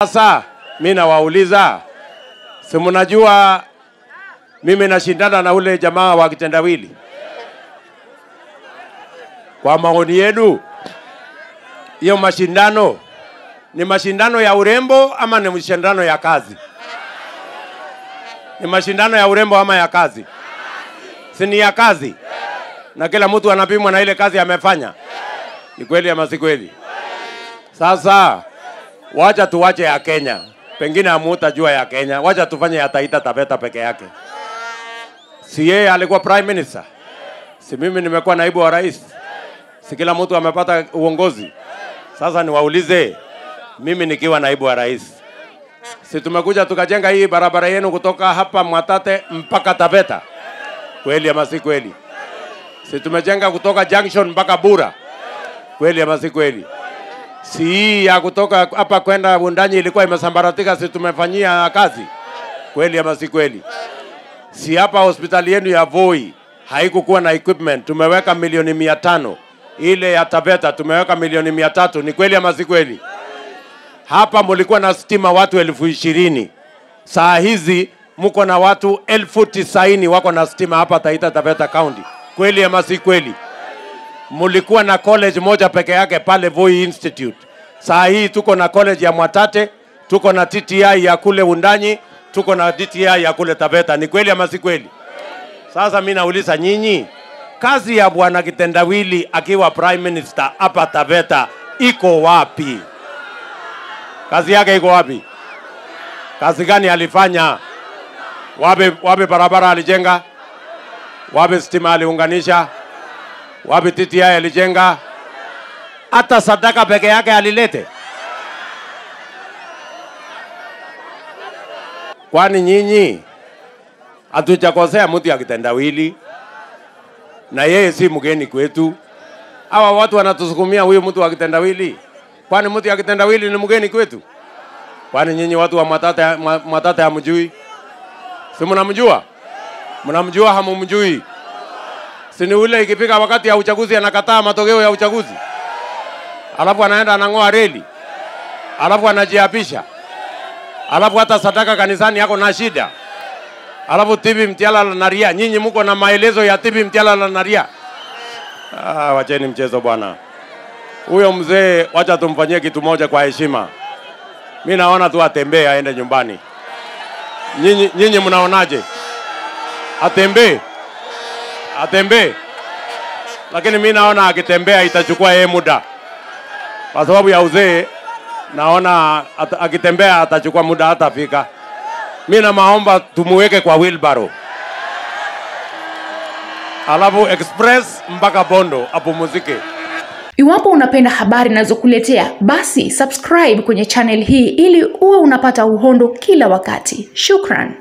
Sasa mi nawauliza, si mnajua mimi nashindana na ule jamaa wa kitendawili? Kwa maoni yenu, hiyo mashindano ni mashindano ya urembo ama ni mashindano ya kazi? Ni mashindano ya urembo ama ya kazi? Si ni ya kazi, na kila mtu anapimwa na ile kazi amefanya. Ni kweli ama si kweli? Sasa wacha tuwache ya Kenya, pengine hamutajua ya Kenya. Wacha tufanye ya Taita Taveta peke yake. Si yeye alikuwa prime minister? Si mimi nimekuwa naibu wa rais? Si kila mtu amepata uongozi? Sasa niwaulize, mimi nikiwa naibu wa rais, si tumekuja tukajenga hii barabara yenu kutoka hapa Mwatate mpaka Taveta? Kweli ama si kweli? Si tumejenga kutoka junction mpaka Bura? Kweli ama si kweli? si hii ya kutoka hapa kwenda Wundanyi ilikuwa imesambaratika, si tumefanyia kazi? Kweli ama si kweli? Si hapa hospitali yenu ya Voi haikukuwa na equipment, tumeweka milioni mia tano. Ile ya Taveta tumeweka milioni mia tatu. Ni kweli ama si kweli? Hapa mulikuwa na stima watu elfu ishirini saa hizi mko na watu elfu tisaini wako na stima hapa Taita Taveta County. Kweli ama si kweli? mulikuwa na college moja peke yake pale Voi Institute. Saa hii tuko na college ya Mwatate, tuko na TTI ya kule Undanyi, tuko na DTI ya kule Taveta. Ni kweli ama si kweli? Sasa mi nauliza nyinyi, kazi ya bwana Kitendawili akiwa prime minister hapa Taveta iko wapi? Kazi yake iko wapi? Kazi gani alifanya? Wapi, wapi barabara alijenga? Wapi stima aliunganisha? wapi TTI alijenga? Hata sadaka peke yake alilete? Kwani nyinyi hatujakosea mtu ya kitendawili, na yeye si mgeni kwetu. Hawa watu wanatusukumia huyu mtu wa kitendawili, kwani mtu ya kitendawili ni mgeni kwetu? Kwani nyinyi watu wa Mwatate, Mwatate hamjui? Si mnamjua? Mnamjua hamumjui? si ni ule ikifika wakati ya uchaguzi anakataa matokeo ya uchaguzi, alafu anaenda anang'oa reli, alafu anajiapisha, alafu hata sadaka kanisani yako na shida, alafu tibi mtiala na ria. Nyinyi mko na maelezo ya tibi mtiala na ria. Ah, wacheni mchezo bwana. Huyo mzee wacha tumfanyie kitu moja kwa heshima. Mi naona tu atembee aende nyumbani. Nyinyi nyinyi mnaonaje? Atembee atembee, lakini mi naona akitembea itachukua yeye muda, kwa sababu ya uzee. Naona at, akitembea atachukua muda, hatafika. Mi na maomba tumuweke kwa wheelbarrow, alafu express mpaka Bondo apumuzike. Iwapo unapenda habari ninazokuletea basi subscribe kwenye channel hii ili uwe unapata uhondo kila wakati. Shukran.